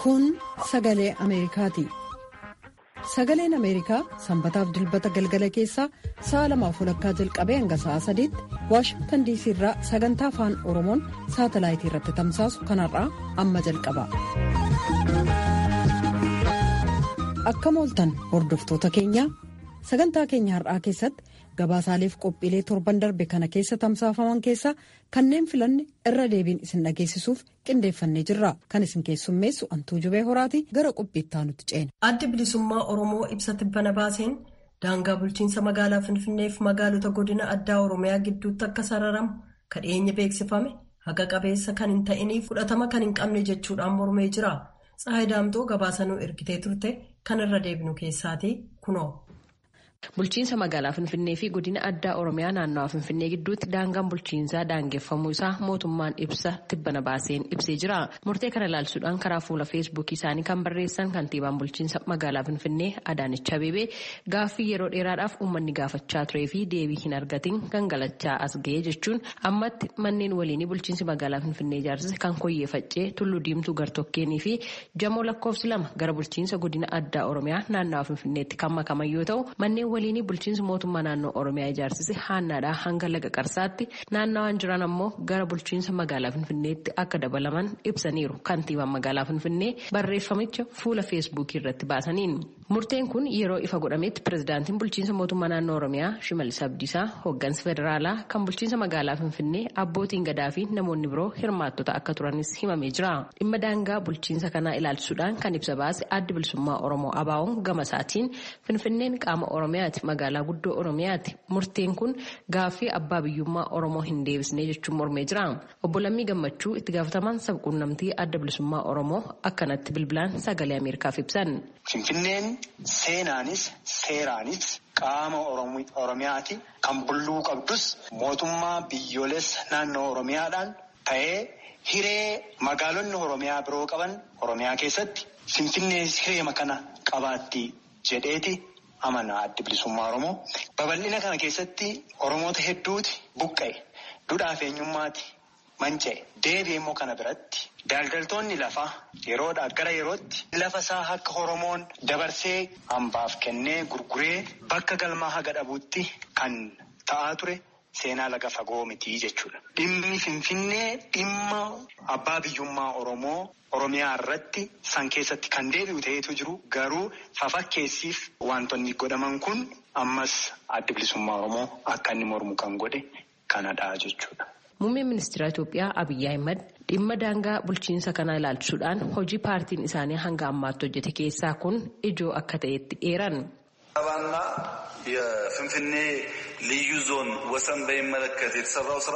Kun sagalee Ameerikaati. Sagaleen Ameerikaa sanbataaf dilbata galgala keessaa sa'a lamaaf walakkaa jalqabee hanga sa'a sadiitti Waashingtan diisii irraa sagantaa afaan Oromoon saatalaayitii irratti tamsaasu kanarraa amma jalqaba. Akkam ooltan hordoftoota keenyaa sagantaa keenya har'aa keessatti gabaasaaleef qophiilee torban darbe kana keessa tamsaafaman keessaa kanneen filanne irra deebiin isin dhageessisuuf qindeeffannee jirra kan isin keessummeessu antuu jubee horaati gara qophiittaa nutti ceena. addi bilisummaa oromoo ibsa tibbana baaseen daangaa bulchiinsa magaalaa finfinneef magaalota godina addaa oromiyaa gidduutti akka sararamu kadheenya beeksifame haqa qabeessa kan hin ta'iniif fudhatama kan hin qabne jechuudhaan mormee jira tsahayi daamtoo gabaasanuu ergitee turte kan irra deebinu keessaati kunoo. Bulchiinsa magaalaa Finfinnee fi godina addaa Oromiyaa naannawaa Finfinnee gidduutti daangaan bulchiinsaa daangeffamuu isaa mootummaan ibsa tibbana baaseen ibsee jira. Murtee kana ilaalchisuudhaan karaa fuula feesbuukii isaanii kan barreessan kantiibaan bulchiinsa magaalaa Finfinnee Adaanech Abeebee gaaffii yeroo dheeraadhaaf uummanni gaafachaa turee fi deebii hin argatin gangalachaa as ga'ee jechuun ammatti manneen waliinii bulchiinsi magaalaa Finfinnee ijaarsise kan koyyee faccee tulluu diimtuu gartokkeenii fi jamoo lakkoofsi lama gara bulchiinsa godina addaa Oromiyaa naannawaa Finfinneetti kan makaman yoo ta'u manneen waliinii bulchiinsa mootummaa naannoo oromiyaa ijaarsise haannaadhaa hanga laga qarsaatti naannawaan jiran ammoo gara bulchiinsa magaalaa finfinneetti akka dabalaman ibsaniiru kantiibaan magaalaa finfinnee barreeffamicha fuula feesbuukii irratti baasaniin murteen kun yeroo ifa godhametti pirezidaantiin bulchiinsa mootummaa naannoo oromiyaa shimalis abdiisaa hooggansa federaalaa kan bulchiinsa magaalaa finfinnee abbootiin gadaa fi namoonni biroo hirmaattota akka turanis himamee jira dhimma daangaa bulchiinsa kanaa ilaalchisuudhaan kan ibsa baase addi bilisummaa oromoo abaawoon gama isaatiin finfinneen qaama oromiyaati magaalaa guddoo oromiyaati murteen kun gaaffii abbaa biyyummaa oromoo hin deebisnee jechuun mormee jira obbo Lammii Gammachuu itti gaafatamaan sabquunnamtii adda bilisummaa oromoo akkanatti bilbilaan sagalee ameerikaaf ibsan. Finfinneen seenaanis seeraanis qaama oromiyaati kan bulluu qabdus mootummaa biyyoolessa naannoo oromiyaadhaan ta'ee hiree magaalonni oromiyaa biroo qaban oromiyaa keessatti finfinnee hireema kana qabaatti jedheeti. Amanaa addi bilisummaa Oromoo babal'ina kana keessatti Oromoota hedduuti buqqa'e duudhaa fi eenyummaati manca'e deebi'ee immoo kana biratti daldaltoonni lafaa yeroodhaa gara yerootti lafa isaa akka Oromoon dabarsee hambaaf kennee gurguree bakka galmaa haga dhabuutti kan ta'aa ture seenaa laga fagoo mitii jechuudha. Dhimmi Finfinnee dhimma abbaa biyyummaa Oromoo. Oromiyaa irratti san keessatti kan deebi'u ta'etu jiru garuu fafakkeessiif wantoonni godhaman kun ammas adda bilisummaa Oromoo akka inni mormu kan godhe kanadha jechuudha. Muummeen ministeera Itoophiyaa Abiyyi Ahimad dhimma daangaa bulchiinsa kanaa ilaalchisuudhaan hojii paartiin isaanii hanga ammaatti hojjete keessaa kun ijoo akka ta'etti eeran. አበባና የፍንፍኔ ልዩ ዞን ወሰን በሚመለከት የተሰራው ስራ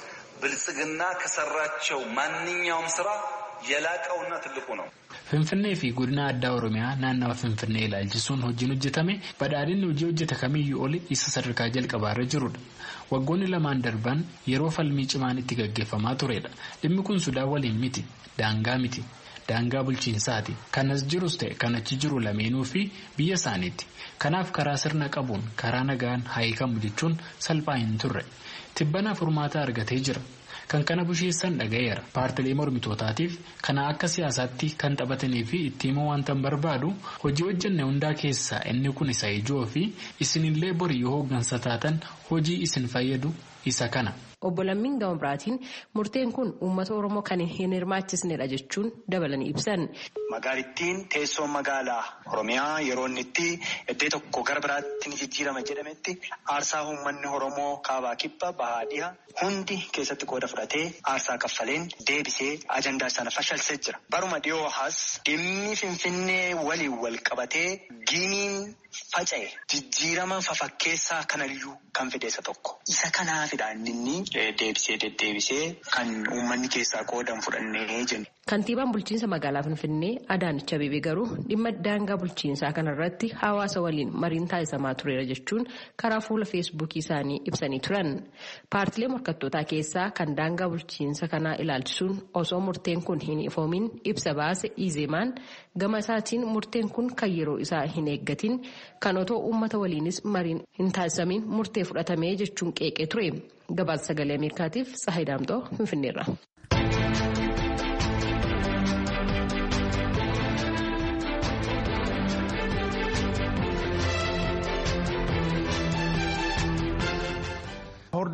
ብልጽግና ከሰራቸው ማንኛውም ስራ የላቀውና ትልቁ ነው። Finfinnee fi godina addaa Oromiyaa naannawa Finfinnee ilaalchisuun hojiin hojjetame badhaadhinni hojii hojjete kamiyyuu oli isa sadarkaa jalqabaarra jirudha. Waggoonni lamaan darban yeroo falmii cimaan itti gaggeeffamaa turedha. Dhimmi kun Sudaan waliin miti. Daangaa miti. Daangaa bulchiinsaati. Kanas jirus ta'e kan achi jiru lameenuu fi biyya isaaniiti. Kanaaf karaa sirna qabuun karaa nagaan haayikamu jechuun salphaa hin turre. Tibbanaaf furmaata argatee jira. Kan kana busheessan dhagayeera. Paartilee mormitootaatiif kana akka siyaasaatti kan taphatanii fi itti himuu wanta barbaadu hojii hojjenne hundaa keessaa inni kun isa ijoo fi isinillee borii yoo hooggansa taatan hojii isin fayyadu isa kana. Obbo Lammiin Gama Biraatiin murteen kun uummata Oromoo kan hin hirmaachisnedha jechuun dabalanii ibsan. Magaalittiin teessoon magaalaa Oromiyaa yeroo inni itti iddoo tokko gara biraatti ni jijjiirama jedhametti aarsaa uummanni Oromoo kaabaa kibba bahaa dhiha hundi keessatti qooda fudhatee aarsaa kaffaleen deebisee ajandaa sana fashalsee jira. Baruma dhiyoo as dhimmi Finfinnee waliin wal qabatee giimiin faca'e jijjiirama fafakkeessaa kanayyuu kan fideessa tokko. Isa kanaafidha inni deebisee deddeebisee kan uummanni keessaa qoodan fudhannee jenna. Kantiibaan bulchiinsa magaalaa Finfinnee Adaanech Abeebee garuu dhimma daangaa bulchiinsaa kanarratti hawaasa waliin mariin taasisamaa tureera jechuun karaa fuula feesbuukii isaanii ibsanii turan. Paartilee morkattootaa keessaa kan daangaa bulchiinsa kanaa ilaalchisuun osoo murteen kun hin ifoomin ibsa baase Izeemaan gama isaatiin murteen kun kan yeroo isaa hin eeggatin kan otoo uummata waliinis mariin hin taasisamin murtee fudhatamee jechuun qeeqee ture. Gabaasa sagalee Ameerikaatiif Tsahayi Daamxoo Finfinneerra.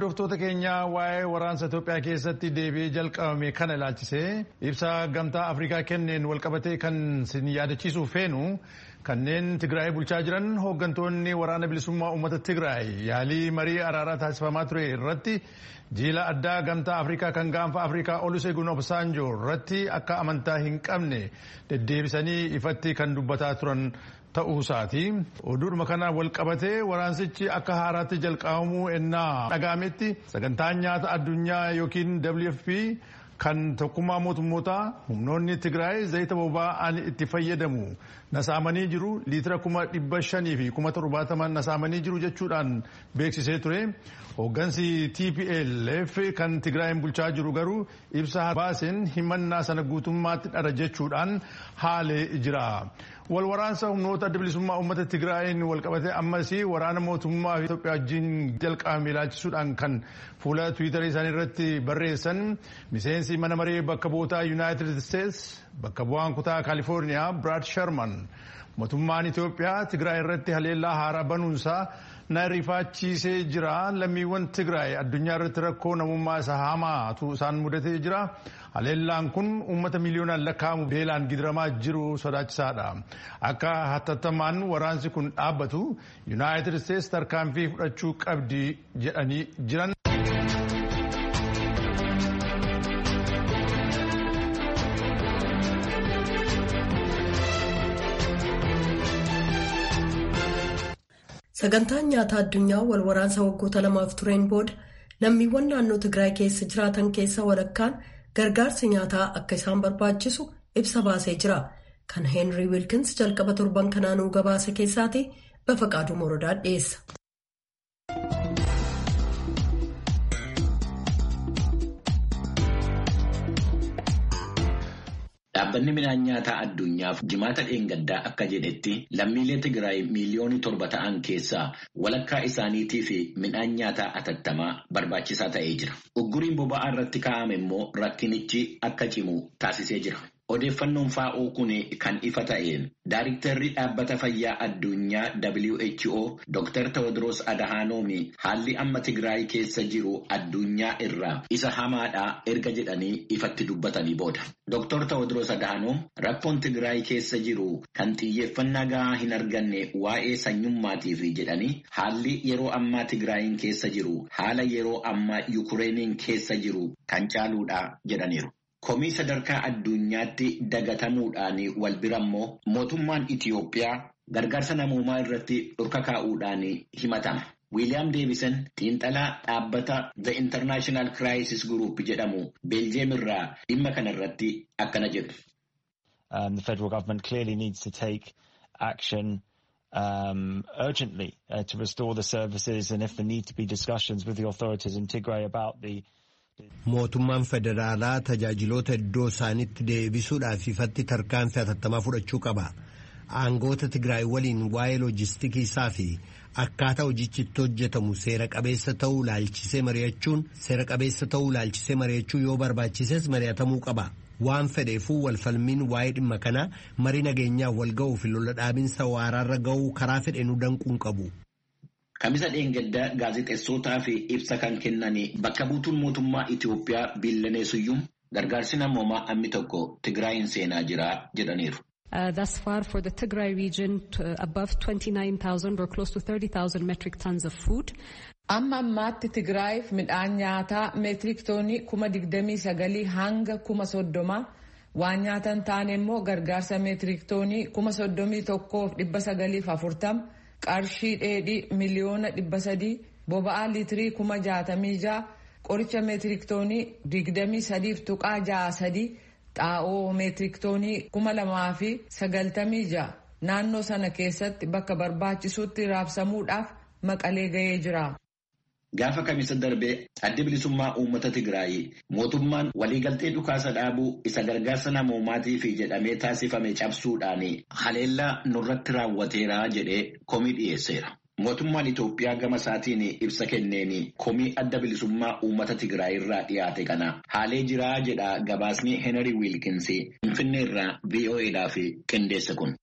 hordoftoota keenyaa waa'ee waraansa Itoophiyaa keessatti deebi'ee jalqabame kana ilaalchisee ibsa gamtaa Afrikaa kenneen walqabatee kan sin yaadachiisuuf feenu kanneen Tigraay bulchaa jiran hooggantoonni waraana bilisummaa uummata Tigraay yaalii marii araaraa taasifamaa ture irratti jiila addaa gamtaa Afrikaa kan gaanfa Afrikaa Olusegun Obasanjo irratti akka amantaa hin qabne deddeebisanii ifatti kan dubbataa turan ta'uusaati. Oduudhuma kana wal qabatee waraansichi akka haaraatti jalqabamuu ennaa dhaga'ametti sagantaan nyaata addunyaa yookiin WFP kan tokkummaa mootummootaa humnoonni Tigraay zayita boba'aan itti fayyadamu nasaamanii jiru liitira kuma dhibba shanii fi kuma torbaataman nasaamanii jiru jechuudhaan beeksisee ture. Hooggansi TPLF kan Tigraayin bulchaa jiru garuu ibsa baaseen himannaa sana guutummaatti dhara jechuudhaan haalee jira. Wal waraansa humnoota adda bilisummaa uummata Tigraayin walqabatee ammas waraana mootummaa Itoophiyaa wajjin jalqabame ilaalchisuudhaan kan fuula Tiwiitarii isaanii irratti barreessan miseensi mana maree bakka bu'ootaa Yuunaayitid Isteets bakka bu'aan kutaa Kaalifoorniyaa Biraad Sharman mootummaan Itoophiyaa Tigraay irratti haleellaa haaraa banuunsaa na rifachiisee jira lammiiwwan Tigraay addunyaa irratti rakkoo namummaa isa hamaatu isaan mudatee jira. Haleellaan kun uummata miliyoonaan lakkaa'amu beelaan gidiramaa jiru sodaachisaadha. Akka hatattamaan waraansi kun dhaabbatu Yuunaayitid Isteets tarkaanfii fudhachuu qabdi jedhanii jiran. Sagantaan nyaataa addunyaa wal waraansa waggoota lamaaf tureen booda lammiiwwan naannoo Tigraay keessa jiraatan keessa walakkaan gargaarsi nyaataa akka isaan barbaachisu ibsa baasee jira. Kan Heenrii Wiilkins jalqaba torban kanaanuu gabaasa keessaati Bafaqaaduu Morodaa dhiyeessa. Dhaabbanni midhaan nyaataa addunyaaf jimaata dheengaddaa akka jedhetti lammiilee Tigraay miiliyoonii torba ta'an keessaa walakkaa isaaniitii fi midhaan nyaataa atattamaa barbaachisaa ta'ee jira. Ugguriin boba'aa irratti kaa'ame immoo rakkinichi akka cimu taasisee jira. Odeeffannoon faa'oo kun kan ifa ta'een Daayiriktarri dhaabbata fayyaa addunyaa WHO Dr. Tewodiroos Adahanoom haalli amma Tigraay keessa jiru addunyaa irraa isa hamaadhaa erga jedhanii ifatti dubbatanii booda. Dr. Tewodiroos Adahanoom rakkoon Tigraay keessa jiru kan xiyyeeffannaa gahaa hin arganne waa'ee sanyummaatiif jedhanii haalli yeroo ammaa Tigraayin keessa jiru haala yeroo ammaa Yukureeniin keessa jiru kan caaluudha jedhaniiru. Komii sadarkaa addunyaatti dagatamuudhaan wal bira immoo mootummaan Itiyoophiyaa gargaarsa namoomaa irratti dhorka kaa'uudhaan himatama. Wiiliyaam Deebisen xiinxalaa dhaabbata The International Crisis Group jedhamu Beeljeem irraa dhimma kana irratti akkana jedhu. The federal government clearly needs to take action um, urgently uh, to restore the services and if there need to be discussions with the authorities in Tigray about the Mootummaan federaalaa tajaajiloota iddoo isaanitti deebisuudhaaf ifatti tarkaanfii hatattamaa fudhachuu qaba. Aangoota Tigraay waliin waa'ee loojistikii isaa fi akkaataa hojichi itti hojjetamu seera qabeessa ta'uu laalchisee mari'achuun seera qabeessa ta'uu laalchisee mari'achuu yoo barbaachises mari'atamuu qaba. Waan fedheefuu walfalmiin waa'ee dhimma kanaa marii nageenyaaf wal ga'uu fi lola dhaabinsa waraarra ga'uu karaa fedheenuu danquun qabu. Kamisa dheengaddaa gaazexeessotaa fi ibsa kan kennan bakka buutuun mootummaa Itiyoophiyaa Biillaneesuyyuun gargaarsi namoomaa ammi tokko Tigraayin seenaa jira jedhaniiru. Uh, thus far for the Tigray region to, above 29,000 or close to 30,000 metric tons of food. Amma ammaatti Tigraayiif midhaan nyaataa meetirik toonii kuma digdamii sagalii hanga kuma soddoma waan nyaatan taane immoo gargaarsa meetirik toonii kuma soddomii tokkoof dhibba sagaliif afurtama. qarshii dheedhii miliyoona dhibba sadii boba'aa liitirii kuma jaatamii ja'a qoricha meetiriktoonii digdamii sadiif tuqaa ja'a sadii xaa'oo meetiriktoonii kuma lamaa fi sagaltamii ja'a naannoo sana keessatti bakka barbaachisutti raabsamuudhaaf maqalee ga'ee jira. Gaafa kamisa darbee addi bilisummaa uummata Tigraay mootummaan waliigaltee dhukaasa dhaabuu isa gargaarsa namoomaatiif jedhamee taasifame cabsuudhaan haleellaa nurratti raawwateera jedhee komii dhiyeesseera. Mootummaan Itoophiyaa gama isaatiin ibsa kenneen komii adda bilisummaa uummata Tigraay irraa dhiyaate kana haalee jiraa jedha gabaasni Henry Wilkins Finfinnee irraa VOAdhaaf qindeesse kun.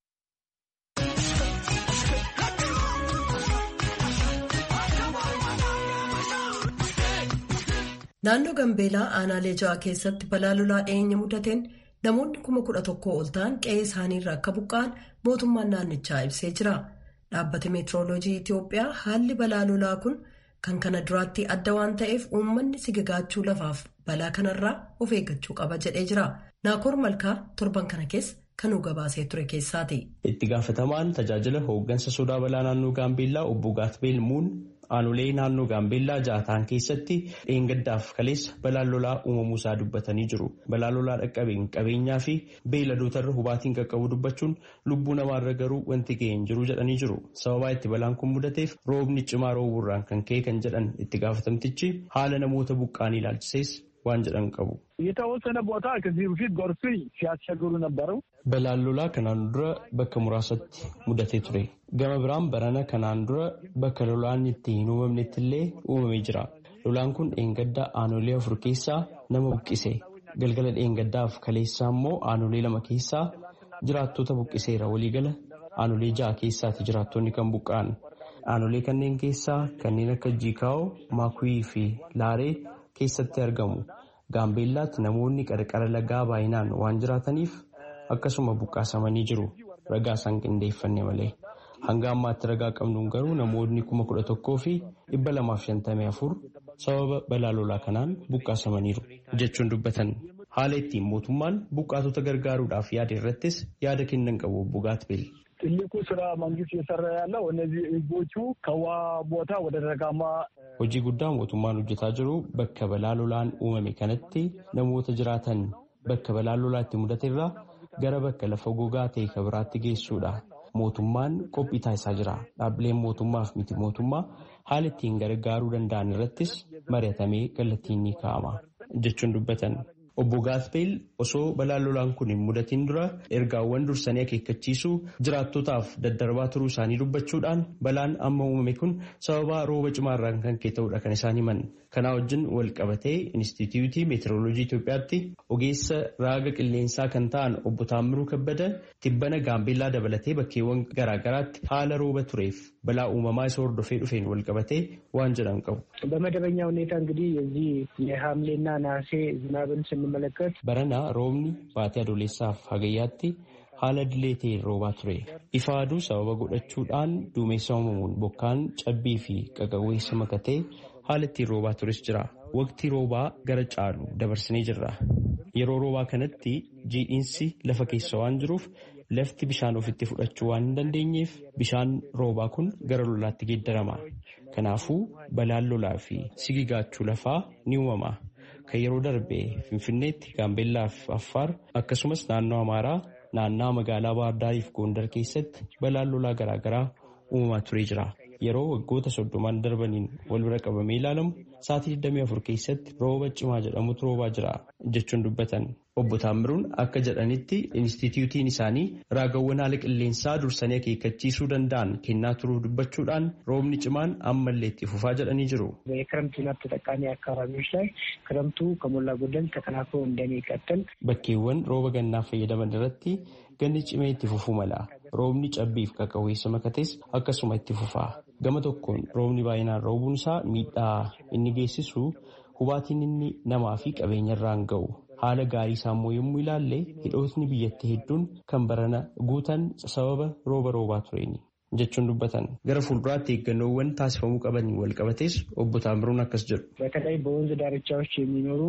Naannoo Gambeelaa aanaalee ja'a keessatti balaa lolaa dhiyeenya mudateen namoonni kuma kudha tokkoo ol ta'an qe'ee isaaniirra akka buqqa'an mootummaan naannichaa ibsee jira. Dhaabbati meetirooloojii Itiyoophiyaa haalli balaa lolaa kun kan kana duraatti adda waan ta'eef uummanni sigagaachuu lafaaf balaa kanarraa of eeggachuu qaba jedhee jira. Naakoor Malkaa torban kana keessa kan nu gabaasee ture keessaati. Itti gaafatamaan tajaajila hooggansa sodaa balaa naannoo Gaambeellaa obbo Gaatbeel Muun aanolee naannoo Gaambeellaa jaataan keessatti dheengaddaaf kaleessa balaan lolaa uumamuusaa dubbatanii jiru. Balaa lolaa dhaqqabeen qabeenyaa fi beeyladootarra hubaatiin qaqqabu dubbachuun lubbuu namaarra garuu wanti ga'ee hin jiru jedhanii jiru. Sababaa itti balaan kun mudateef roobni cimaa roobuurraan kan ka'e kan jedhan itti gaafatamtichi haala namoota buqqaanii ilaalchisees waan jedhan qabu. የተወሰነ ቦታ ከዚህ በፊት ጎርፍ ሲያስቸግሩ ነበረው። Balaan lolaa kanaan dura bakka muraasatti mudatee ture. Gama biraan barana kanaan dura bakka lolaan itti hin uumamnetti illee uumamee jira. Lolaan kun dheengaddaa aanolee afur keessaa nama buqqise. Galgala dheengaddaaf kaleessaa immoo aanolee lama keessaa jiraattota buqqiseera. Waliigala aanolee ja'a keessaati jiraattonni kan buqqa'an. Aanolee kanneen keessaa kanneen akka Jiikaa'oo, Maakuwii fi Laaree keessatti argamu. Gaambeellaatti namoonni qarqara lagaa baay'inaan waan jiraataniif akkasuma buqqaasamanii jiru. Ragaa isaan qindeeffanne malee. Hanga ammaatti ragaa qabnuun garuu namoonni kuma kudha tokkoo fi dhibba lamaaf shantamii afur sababa balaa lolaa kanaan buqqaasamaniiru jechuun dubbatan. Haala ittiin mootummaan buqqaatota gargaaruudhaaf yaada irrattis yaada kennan qabu obbo Gaatbeel. ትልቁ ስራ መንግስት እየሰራ ያለው እነዚህ ህዝቦቹ ከውሃ ቦታ ወደ ደጋማ Hojii guddaa mootummaan hojjetaa jiru bakka balaa lolaan uumame kanatti namoota jiraatan bakka balaa lolaa itti mudateerraa gara bakka lafa gogaa ta'e kan biraatti geessuudha. Mootummaan qophii taasisaa jira. Dhaabbileen mootummaaf miti mootummaa haala ittiin gargaaruu danda'an irrattis mari'atamee kallattiin ni kaa'ama jechuun dubbatan. Obbo Gaatbeel osoo balaan lolaan kun hin mudatiin dura ergaawwan dursanii akeekkachiisuu jiraattotaaf daddarbaa turuu isaanii dubbachuudhaan balaan amma uumame kun sababa rooba cimaarraan kan ka'e ta'uudha kan isaan himan. Kanaa wajjin wal qabatee Inistituutii Meetirooloojii Itoophiyaatti ogeessa raaga qilleensaa kan ta'an obbo Taammiruu Kabbada tibbana gaambeellaa dabalatee bakkeewwan garaagaraatti haala rooba tureef balaa uumamaa isa hordofee dhufeen wal qabatee waan jedhan qabu. በመደበኛ ሁኔታ እንግዲህ የዚህ የሐምሌና ነሐሴ ዝናብን ስንመለከት በረና roobni baatii adoolessaaf hagayyaatti haala dilee ta'een roobaa ture. Ifa aduu sababa godhachuudhaan duumessa uumamuun bokkaan cabbii fi qaqawweessa makatee haala ittiin roobaa tures jira. Waqtii roobaa gara caalu dabarsinee jirra. Yeroo roobaa kanatti jiidhiinsi lafa keessa waan jiruuf lafti bishaan ofitti fudhachuu waan hin dandeenyeef bishaan roobaa kun gara lolaatti geeddarama. Kanaafuu balaan lolaa fi sigigaachuu lafaa ni uumama. Kan yeroo darbe Finfinneetti Gaambeellaa fi Affaar akkasumas naannoo Amaaraa naannaa magaalaa Baahardaarii fi Gondar keessatti balaan lolaa garaagaraa uumamaa turee jira. Yeroo waggoota soddomaan darbaniin wal bira qabamee ilaalamu sa'aatii 24 keessatti rooba cimaa jedhamutu roobaa jira jechuun dubbatan. Obbo Taammiruun akka jedhanitti Inistituutiin isaanii raagawwan haala qilleensaa dursanii akeekkachiisuu danda'an kennaa turuu dubbachuudhaan roobni cimaan ammallee itti fufaa jedhanii jiru. የክረምት ዝናብ ተጠቃሚ አካባቢዎች ላይ ክረምቱ ከሞላ ጎደል ተጠናክሮ እንደሚቀጥል Bakkeewwan rooba gannaa fayyadaman irratti ganni cimee itti fufuu mala. Roobni cabbiif qaqawweessa makates akkasuma itti fufaa. Gama tokkoon roobni baay'inaan roobuun isaa miidhaa inni geessisu hubaatiin inni namaa fi qabeenyarraan ga'u. Haala gaarii isaa immoo yommuu ilaalle hidhootni biyyattii hedduun kan barana guutan sababa rooba roobaa tureeni. jechuun dubbatan gara fuulduraatti eeggannoowwan taasifamuu qabaniin wal qabates obbo Taammiruun akkas jedhu. በተለይ በወንዝ ዳርቻዎች የሚኖሩ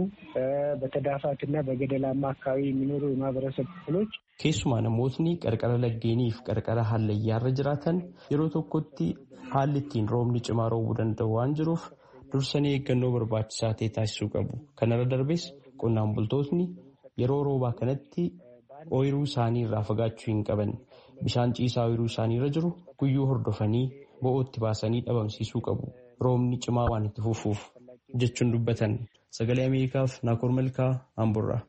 በተዳፋትና በገደላማ አካባቢ የሚኖሩ የማህበረሰብ ክፍሎች Keessumaa namootni qarqara laggeeniif qarqara hallayyaarra jiraatan yeroo tokkotti haalli ittiin roobni cimaa roobuu danda'u waan jiruuf dursanii eeggannoo barbaachisaa ta'e taasisuu qabu. Kanarra darbes qonnaan bultootni yeroo roobaa kanatti ooyiruu isaanii irraa fagaachuu hin qaban. Bishaan ciisaa ooyiruu isaanii irra jiru guyyuu hordofanii bo'ootti baasanii dhabamsiisuu qabu. Roobni cimaa waan itti fufuuf jechuun dubbatan. Sagalee Ameerikaaf Naakoor Malkaa Amburraa.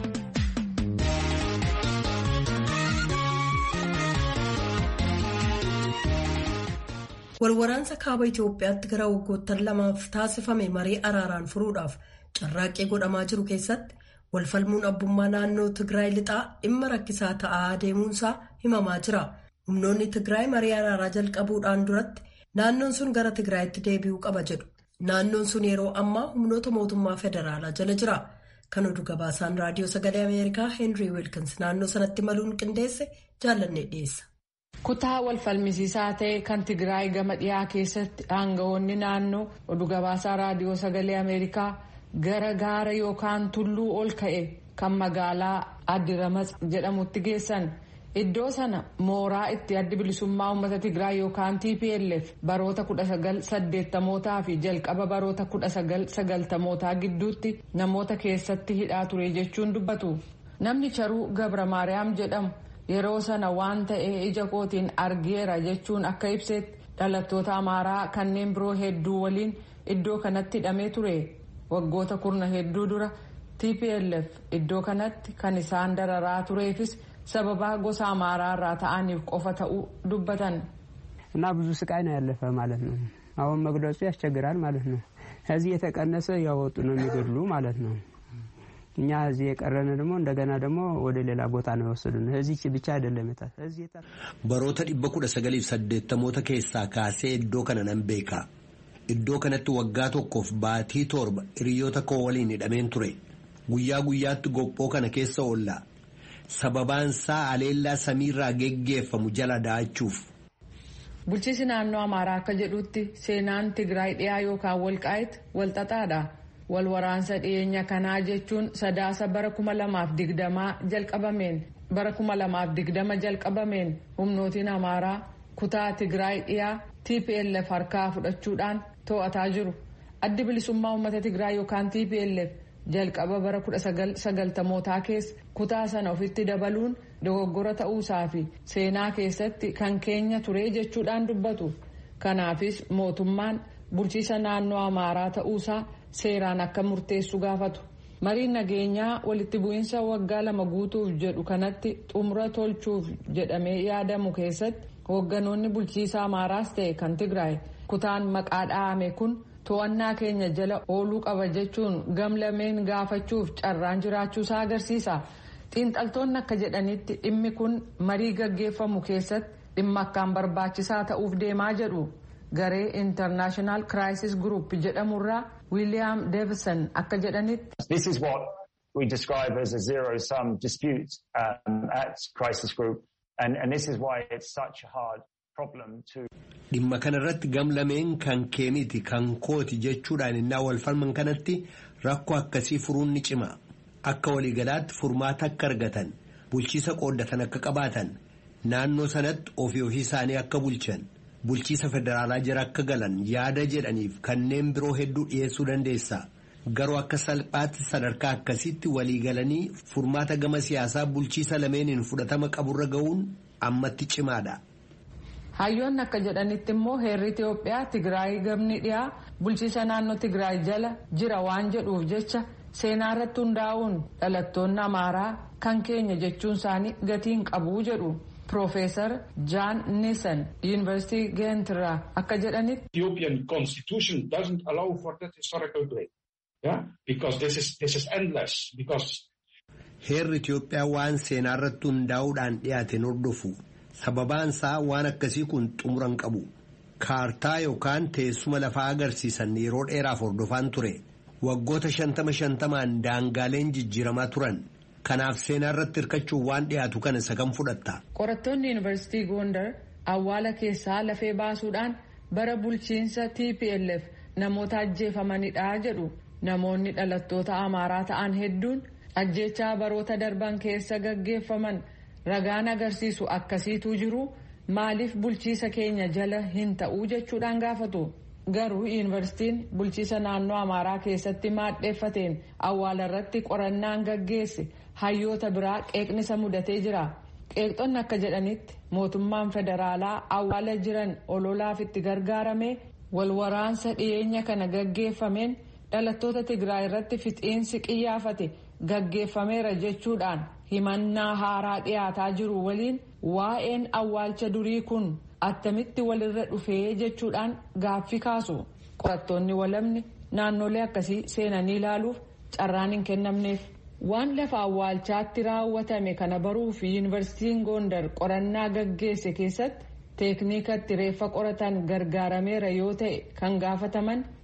Walwaraansa kaaba Itoophiyaatti gara waggoottan lamaaf taasifame marii araaraan furuudhaaf carraaqqii godhamaa jiru keessatti walfalmuun abbummaa naannoo Tigraay lixaa dhimma rakkisaa ta'aa deemuunsaa himamaa jira. Humnoonni Tigraay marii araaraa jalqabuudhaan duratti naannoon sun gara Tigraayitti deebi'uu qaba jedhu. Naannoon sun yeroo ammaa humnoota mootummaa federaalaa jala jira. Kan oduu gabaasaan raadiyoo sagalee Ameerikaa Heenrii Wiilkins naannoo sanatti maluun qindeesse jaallannee dhiyeessa. Kutaa wal falmisiisaa ta'e kan Tigraay gama dhiyaa keessatti aangawoonni naannoo oduu gabaasaa raadiyoo sagalee Ameerikaa gara gaara yookaan tulluu ol ka'e kan magaalaa Addiramax jedhamutti geessan. Iddoo sana mooraa itti addi bilisummaa uummata Tigraay yookaan TPLF baroota 1980mootaa fi jalqaba baroota 1990mootaa gidduutti namoota keessatti hidhaa ture jechuun dubbatu. Namni Charuu Gabra Maariyaam jedhamu yeroo sana waan ta'e ija kootiin argeera jechuun akka ibsetti dhalattoota Amaaraa kanneen biroo hedduu waliin iddoo kanatti hidhamee ture. Waggoota kurna hedduu dura TPLF iddoo kanatti kan isaan dararaa tureefis. sababa gosa amaaraa irraa ta'aniif qofa ta'uu dubbatan. እና ብዙ ስቃይ ነው ያለፈ ማለት ነው። አሁን መግለጹ ያስቸግራል ማለት ነው። ከዚህ የተቀነሰ እያወጡ ነው የሚገድሉ ማለት ነው። እኛ እዚህ የቀረን ደግሞ እንደገና ደግሞ ወደ ሌላ ቦታ ነው የወሰዱን። እዚህ ብቻ አይደለም baroota dhibba kudha sagaliif saddeettamoota keessaa kaasee iddoo kana nan beeka. Iddoo kanatti waggaa tokkoof baatii torba hiriyoota koo waliin hidhameen ture. Guyyaa guyyaatti gophoo kana keessa oolla. sababaan isaa aleellaa samiirraa geggeeffamu jala da'achuuf. Bulchiinsi naannoo Amaaraa akka jedhutti seenaan Tigraay dhiyaa yookaan walqaa'itti walxaxaadha. Wal waraansa dhiyeenya kanaa jechuun sadaasa bara kuma lamaaf digdamaa jalqabameen bara kuma lamaaf digdama jalqabameen humnootiin Amaaraa kutaa Tigraay dhiyaa TPLF harkaa fudhachuudhaan to'ataa jiru. Addi bilisummaa uummata Tigraay yookaan TPLF jalqaba bara 1990mootaa keessa kutaa sana ofitti dabaluun dogoggora ta'uusaa fi seenaa keessatti kan keenya ture jechuudhaan dubbatu kanaafis mootummaan bulchiisa naannoo amaaraa ta'uusaa seeraan akka murteessu gaafatu mariin nageenyaa walitti bu'iinsa waggaa lama guutuuf jedhu kanatti xumura tolchuuf jedhamee yaadamu keessatti hoogganoonni bulchiisa amaaraas ta'e kan tigraay kutaan maqaa dha'ame kun. to'annaa keenya jala ooluu qaba jechuun gamlameen gaafachuuf carraan jiraachuusaa agarsiisa xiinxaltoonni akka jedhanitti dhimmi kun marii gaggeeffamu keessatti dhimma akkaan barbaachisaa ta'uuf deemaa jedhu garee intarnaashinaal kiraayisis guruup jedhamurraa wiiliyaam deevison akka jedhanitti. This is what we describe as a zero sum dispute um, at crisis group and, and this is why it's such a hard Dhimma kanarratti gamlameen kan keemiti kan kooti jechuudhaan innaa wal falman kanatti rakkoo akkasii furuun ni cima. Akka waliigalaatti furmaata akka argatan bulchiisa qooddatan akka qabaatan naannoo sanatti ofii ofii isaanii akka bulchan bulchiisa federaalaa jira akka galan yaada jedhaniif kanneen biroo hedduu dhiyeessuu dandeessa. Garuu akka salphaatti sadarkaa akkasiitti waliigalanii furmaata gama siyaasaa bulchiisa lameeniin fudhatama qaburra ga'uun ammatti cimaadha. hayyoonni akka jedhanitti immoo heerri Itiyoophiyaa Tigraay gamni dhiyaa bulchiisa naannoo Tigraay jala jira waan jedhuuf jecha seenaa irratti hundaa'uun dhalattoonni Amaaraa kan keenya jechuun isaanii gatiin qabuu jedhu. Profeesar Jaan Nisan Yuunivarsiitii Geentirraa akka jedhanitti. Ethiopian constitution doesn't allow for that historical break. Yeah? Because this is, this is endless. Because. Heerri Itiyoophiyaa waan seenaa irratti hundaa'uudhaan dhiyaateen hordofu. sababaan isaa waan akkasii kun xumuran qabu kaartaa yookaan teessuma lafaa agarsiisan yeroo dheeraaf hordofaan ture waggoota shantama shantamaan daangaaleen jijjiiramaa turan kanaaf seenaa irratti hirkachuun waan dhiyaatu kana isa kam fudhatta. qorattoonni yuunivarsiitii gondar awwaala keessaa lafee baasuudhaan bara bulchiinsa tplf namoota ajjeefamanidha jedhu namoonni dhalattoota amaaraa ta'an hedduun ajjeechaa baroota darban keessa gaggeeffaman. ragaan agarsiisu akkasiitu jiru maaliif bulchiisa keenya jala hin ta'uu jechuudhaan gaafatu garuu yuunivarsiitiin bulchiisa naannoo amaaraa keessatti maadheeffateen awwaala irratti qorannaan gaggeesse hayyoota biraa qeeqnisa mudatee jira qeeqxonni akka jedhanitti mootummaan federaalaa awwaala jiran ololaaf itti gargaarame walwaraansa dhiyeenya kana gaggeeffameen dhalattoota tigraay irratti fixiinsi qiyyaafate gaggeeffameera jechuudhaan himannaa haaraa dhiyaataa jiru waliin waa'een awwaalcha durii kun attamitti walirra dhufee jechuudhaan gaaffii kaasu qorattoonni walamni naannolee akkasii seenanii ilaaluuf carraan hin kennamneef waan lafa awwaalchaatti raawwatame kana baruuf yuunivarsiitiin gondar qorannaa gaggeesse keessatti teekniikatti reeffa qoratan gargaarameera yoo ta'e kan gaafataman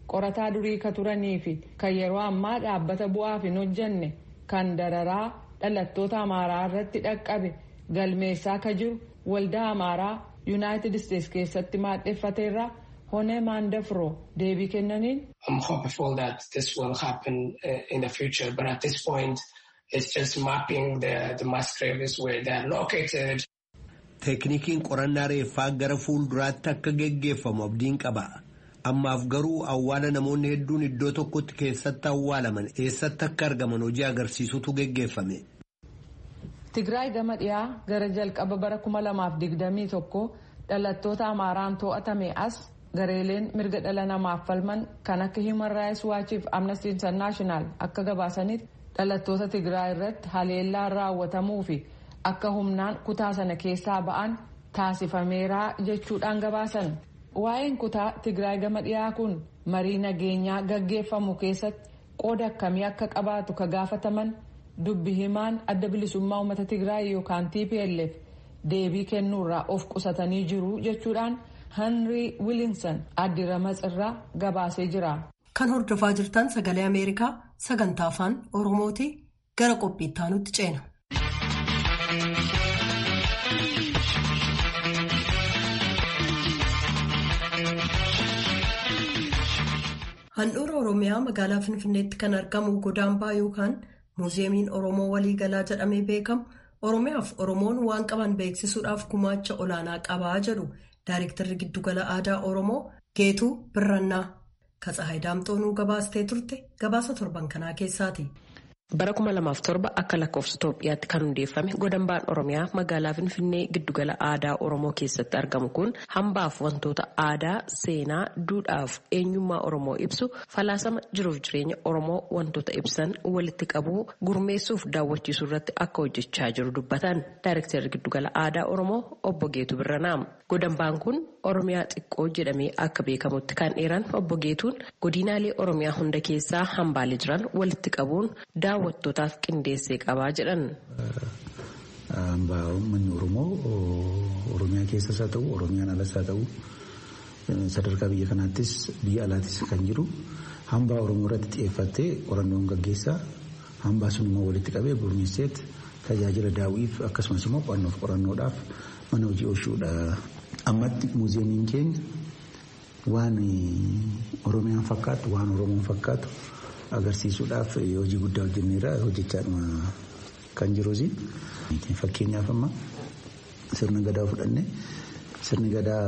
qorataa durii ka turanii fi kan yeroo ammaa dhaabbata bu'aaf hin hojjenne kan dararaa dhalattoota amaaraa irratti dhaqqabe galmeessaa ka jiru waldaa amaaraa yuunaayitid isteetsi keessatti maadheffateerraa honee maandafroo deebii kennaniin. I'm hopeful that this will happen uh, in the future but at this point it's just mapping the, the mass graves where they are located. Teeknikiin qorannaa reeffaa gara fuulduraatti akka geggeeffamu abdiin qaba. Ammaaf garuu awwaala namoonni hedduun iddoo tokkotti keessatti awwaalaman eessatti akka argaman hojii agarsiisutu geggeeffame. Tigraay gama dhiyaa gara jalqaba bara 2021 dhalattoota Amaaraan to'atame as gareeleen mirga dhala namaaf falman kan akka Human Rights Watch fi Amnesty International akka gabaasanitti dhalattoota Tigraay irratti haleellaan raawwatamuu fi akka humnaan kutaa sana keessaa ba'an taasifameeraa jechuudhaan gabaasan. Waa'een kutaa Tigraay gama dhiyaa kun marii nageenyaa gaggeeffamu keessatti qooda akkamii akka qabaatu ka gaafataman dubbi himaan adda bilisummaa uummata Tigraay yookaan TPLF deebii kennuurraa of qusatanii jiru jechuudhaan Henry Williamson addiramas irraa gabaasee jira. Kan hordofaa jirtan sagalee Ameerikaa sagantaa afaan Oromooti gara qophiitti aanutti ceena. Handhuura Oromiyaa magaalaa Finfinneetti kan argamu Godaambaa yookaan Muuziyeemiin Oromoo Waliigalaa jedhamee beekamu Oromiyaaf Oromoon waan qaban beeksisuudhaaf gumaacha olaanaa qabaa jedhu Daayirektarri Giddugala Aadaa Oromoo Geetuu Birrannaa. Katsahaay Daamxoonuu gabaastee turte gabaasa torban kanaa keessaati. Bara 2007 akka lakkoofsa Itoophiyaatti kan hundeeffame godambaan Oromiyaa magaalaa Finfinnee giddugala aadaa Oromoo keessatti argamu kun hambaaf wantoota aadaa, seenaa, duudhaaf eenyummaa Oromoo ibsu falaasama jiruuf jireenya Oromoo wantoota ibsan walitti qabuu gurmeessuuf daawwachiisuu irratti akka hojjechaa jiru dubbatan Daayirektarri giddugala aadaa Oromoo obbo Geetuu Birranaa. Godambaan kun Oromiyaa xiqqoo jedhamee akka beekamutti kan dheeran obbo Geetuun godinaalee Oromiyaa hunda keessaa hambaalee jiran walitti qabuun daawwattootaaf qindeessee qabaa jedhan. Hambaa uummanni Oromoo Oromiyaa keessas haa ta'u Oromiyaan alas haa ta'u sadarkaa biyya kanaattis biyya alaattis kan jiru hambaa Oromoo irratti xiyyeeffattee qorannoon gaggeessaa hambaa sun immoo walitti qabee gurmeesseet tajaajila daawwiif akkasumas immoo qo'annoof qorannoodhaaf mana hojii oolchuudha. Ammatti muuziyeemiin keenya waan Oromiyaan fakkaatu waan Oromoon fakkaatu agarsiisuudhaaf hojii guddaa hojjenneerra hojjechaadhuma kan jiruusi. Fakkeenyaaf amma sirna gadaa fudhanne sirni gadaa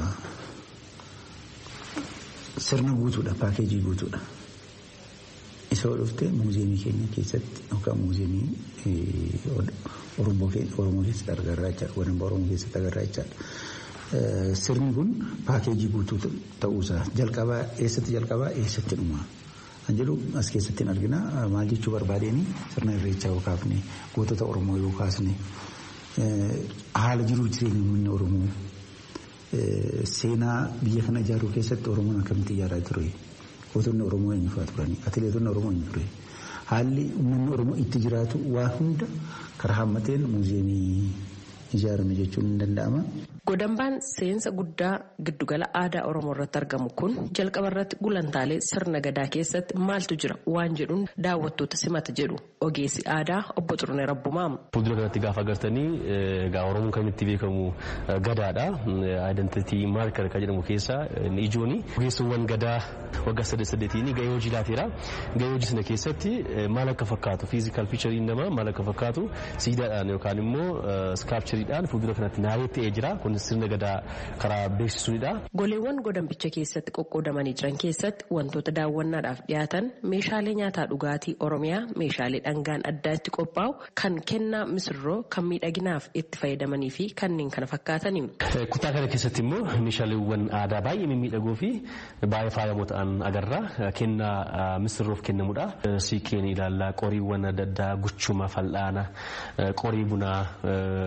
sirna guutuudha paakeejii guutuudha. Isa dhufte muuziyeemii keenya keessatti yookaan muuziyeemii Oromoo keessatti agarraa jechaadha. Godambaa Oromoo keessatti agarraa jechaadha. Sirni kun paakeejii guutuu ta'uusaa jalqabaa eessatti jalqabaa eessatti dhumaa. Kan jedhu as keessatti hin argina. Maal jechuu barbaadeen sirna irreechaa yoo kaafne gootota Oromoo yoo kaasne haala jiruuf jireenya uummanni Oromoo seenaa biyya kana ijaaruu keessatti Oromoon akkamitti ijaaraa ture. Gootonni Oromoo eenyu fa'aa turani. Atileetonni Oromoo eenyu ture. Haalli uummanni Oromoo itti jiraatu waan hunda karaa hammateen muuziyeemii ijaarame jechuun ni danda'ama. Godambaan seensa guddaa giddugala aadaa Oromoo irratti argamu kun jalqaba irratti gulantaalee sirna gadaa keessatti maaltu jira waan jedhuun daawwattoota simata jedhu ogeessi aadaa obbo Xurunee Rabbumaa. Fuuldura kanatti gaafa agartanii egaa Oromoon kan itti beekamu gadaadha. Aayidentitii maarkar kan jedhamu keessaa ijooni. Ogeessowwan gadaa waggaa saddeet saddeetiin gahee hojii laateera. Gahee hojii sana keessatti maal akka fakkaatu fiizikaal fiichariin namaa maal akka fakkaatu siidaadhaan yookaan immoo iskaapchariidhaan fuuldura kanatti naayee ta'ee jira. sirna gadaa karaa beeksisuudha. Goleewwan godambicha keessatti qoqqoodamanii jiran keessatti wantoota daawwannaadhaaf dhiyaatan meeshaalee nyaataa dhugaatii Oromiyaa meeshaalee dhangaan addaa itti qophaa'u kan kennaa misirroo kan miidhaginaaf itti fayyadamanii fi kanneen kana fakkaatani. Kutaa kana keessatti immoo meeshaaleewwan aadaa baay'ee mimmiidhagoo fi baay'ee faayamoo ta'an agarra. Kennaa misirroof kennamudha. Siikeen ilaallaa qoriiwwan adda addaa guchuma fal'aana qorii bunaa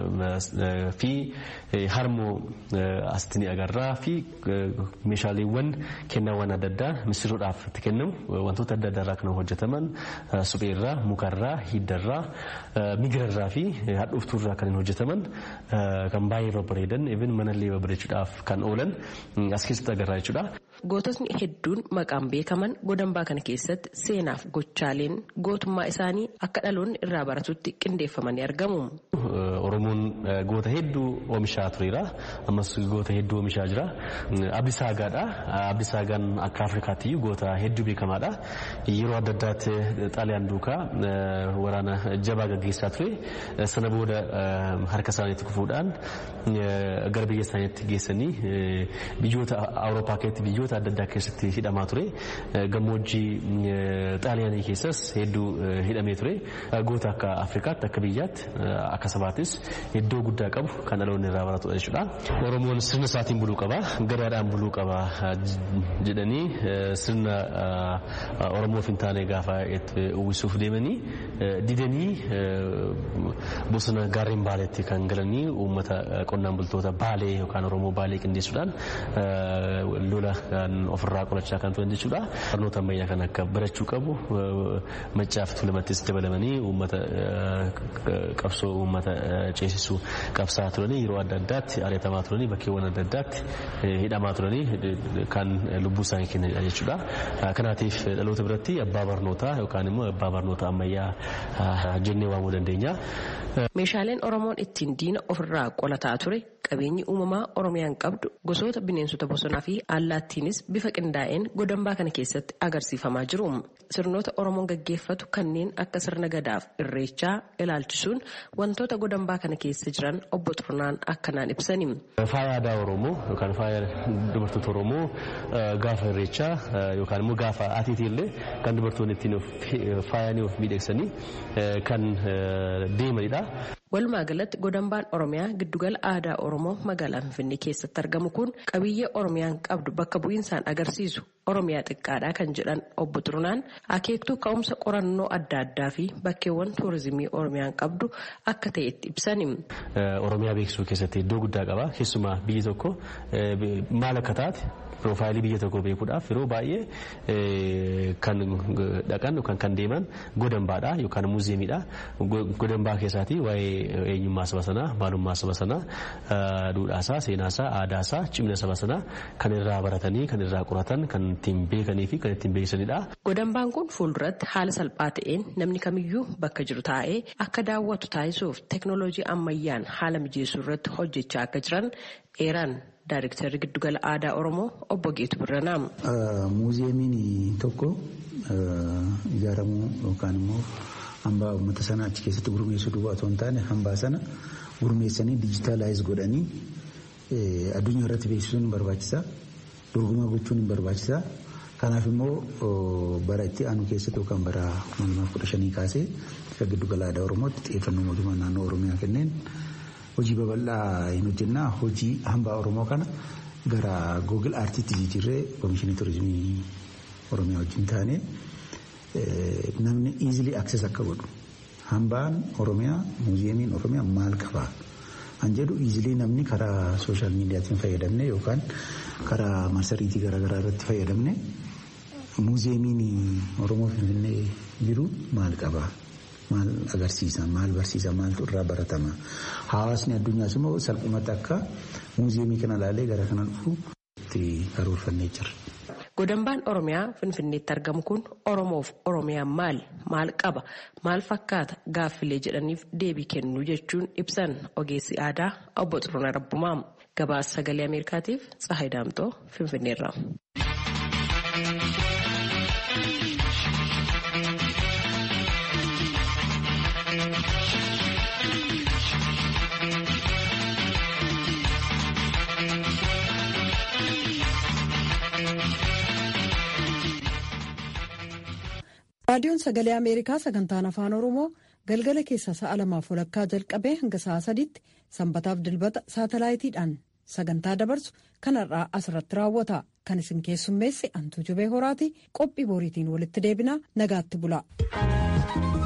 fi harmoo asitti ni agarra fi meeshaaleewwan kennaawwan adda addaa misiroodhaaf itti kennamu wantoota adda addaa irraa kan hojjetaman supheerraa mukarraa hiddarraa migirarraa fi hadhuuftuurraa kan hojjetaman kan baay'ee babbareedan even manallee babbareechuudhaaf kan oolan as keessatti agarra jechuudha. Goototni hedduun maqaan beekaman godambaa kana keessatti seenaaf gochaaleen gootummaa isaanii akka dhaloonni irraa baratutti qindeeffamanii argamu. Oromoon goota hedduu oomishaa tureera. Ammas goota hedduu oomishaa jira. Abdisaagaadha. Abdisaagaan akka Afrikaatti goota hedduu beekamaadha. Yeroo adda addaatti xaaliyaan duukaa waraana jabaa gaggeessaa ture. Sana booda harka isaaniitti kufuudhaan gara biyya isaaniitti geessanii biyyoota Awurooppaa keessatti biyyoota adda addaa keessatti hidhamaa ture. Gammoojjii xaaliyaanii keessas hedduu hidhamee ture. Goota akka Afrikaatti akka biyyaatti akka sabaattis iddoo guddaa qabu kan dhaloonni irraa baratudha jechuudha. Oromoon sirna isaatiin buluu qaba, gadaadhaan buluu qaba jedhanii sirna Oromoof hin taane gaafa itti uwwisuuf deemanii didanii bosona gaarreen baaleetti kan galanii uummata qonnaan bultoota baalee yookaan Oromoo baalee qindeessuudhaan lola ofirraa qolachaa kan turan jechuudha. Barnoota ammayyaa kan akka barachuu qabu maccaaf tulamattis dabalamanii uummata qabsoo uummata ceesisuu qabsaa turanii yeroo adda addaatti ari'atamaa turanii bakkeewwan adda addaatti hidhamaa turanii kan lubbuu isaanii kennanidha jechuudha. Kanaatiif dhaloota biratti abbaa barnootaa yookaan immoo abbaa barnoota ammayyaa jennee waamuu dandeenya. Meeshaaleen Oromoon ittiin diina ofirraa qolataa ture qabeenyi uumamaa Oromiyaan qabdu gosoota bineensota bosonaa fi allaattiinis bifa qindaa'een godambaa kana keessatti agarsiifamaa jiru. Sirnoota Oromoon gaggeeffatu kanneen akka sirna gadaaf irreechaa ilaalchisuun wantoota godambaa kana keessa jiran obbo Xurnaan akkanaan ibsani. Faaya aadaa Oromoo yookaan faaya dubartoota Oromoo gaafa irreechaa yookaan immoo gaafa atiitii illee kan dubartoonni ittiin faayanii of miidhagsanii kan deemanidha. Walumaa galatti godambaan Oromiyaa giddugala aadaa Oromoo magaalaa Finfinnee keessatti argamu kun qabiyyee Oromiyaan qabdu bakka bu'iinsaan agarsiisu Oromiyaa xiqqaadhaa kan jedhan obbo Xurnaan akeektuu ka'umsa qorannoo adda addaa fi bakkeewwan tuurizimii Oromiyaan qabdu akka ta'etti ibsani. Oromiyaa beeksisuu keessatti iddoo guddaa qaba. Keessumaa biyyi tokko maal akka taate piroofaayilii biyya tokko beekuudhaaf yeroo baay'ee kan dhaqan yookaan kan deeman godambaadha yookaan muuziyeemiidha. Godambaa keessaatii waa'ee eenyummaa saba sanaa, maalummaa saba sanaa, duudhaasaa, seenaasaa, aadaasaa, cimina saba sanaa kan irraa baratanii, kan irraa qoratan, kan ittiin beekanii fi kan ittiin beeksisanidha. Godambaan kun fuulduratti haala salphaa ta'een namni kamiyyuu bakka jiru taa'ee akka daawwatu taasisuuf teeknooloojii ammayyaan haala mijeessuu irratti hojjechaa akka jiran eeran Daayiriktarri Giddugala Aadaa Oromoo obbo Geetu Birranaa. Muuziyeemiin tokko ijaaramuu yookaan immoo hambaa uummata sana achi keessatti gurmeessuu duwwaa otoo hin taane hambaa sana gurmeessanii dijitaalaayiz godhanii addunyaa irratti beeksisuun barbaachisaa. Dorgomaa gochuun barbaachisaa. Kanaaf immoo bara itti aanu keessatti yookaan bara 2015 kaasee akka giddugala aadaa Oromootti xiyyeeffannoo mootummaa naannoo Oromiyaa kenneen hojii babal'aa hin hojjennaa hojii hambaa Oromoo kana gara Google Aartiitti jijjiirree Komishinii Turizimii Oromiyaa wajjin taane namni easily access akka godhu. Hambaan Oromiyaa, muuziyeemiin Oromiyaa maal qabaa? An jedhu easily namni karaa sooshaal miidiyaatiin fayyadamne yookaan karaa marsariitii garaagaraa irratti fayyadamne muuziyeemiin Oromoo Finfinnee jiru maal qabaa? maal agarsiisa maal barsiisa maaltu irraa baratama hawaasni addunyaas immoo salphumatti akka muuziyeemii kana ilaalee gara kana dhufu itti karoorfannee jira. Godambaan Oromiyaa Finfinneetti argamu kun Oromoof Oromiyaan maal maal qaba maal fakkaata gaaffilee jedhaniif deebii kennuu jechuun ibsan ogeessi aadaa obbo Xurunaa Rabbumaa gabaasa sagalee Ameerikaatiif Tsahayi Daamtoo Finfinneerra. raadiyoon sagalee ameerikaa sagantaan afaan oromoo galgala keessa sa'a lamaaf walakkaa jalqabee hanga sa'a sadiitti sanbataaf dilbata saatalaayitiidhaan sagantaa dabarsu kanarraa asirratti raawwata kan isin keessummeesse antuu jubee horaati qophii boriitiin walitti deebinaa nagaatti bula.